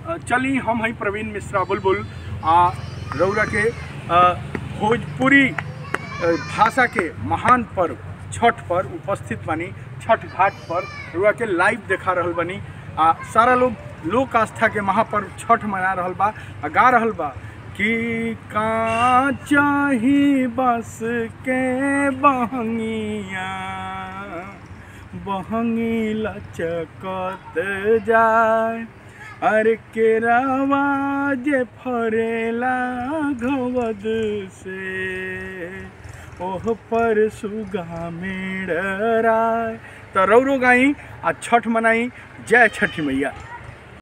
अ, चली हम हई प्रवीण मिश्रा बुलबुल आ रौरा के अ, भोजपुरी अ, भाषा के महान पर्व छठ पर उपस्थित बानी छठ घाट पर रउआ के लाइव देखा रहल बानी आ सारा लोग लोक आस्था के महापर्व छठ मना रहल बा आ गा रहल बा कि का चाही बस के बहंगिया बहंगी लचकत जाए अरे केरावा जे फरेला घवद से ओह पर सुगा मेड़राय त रौरो गाई आ छठ मनाई जय छठी मैया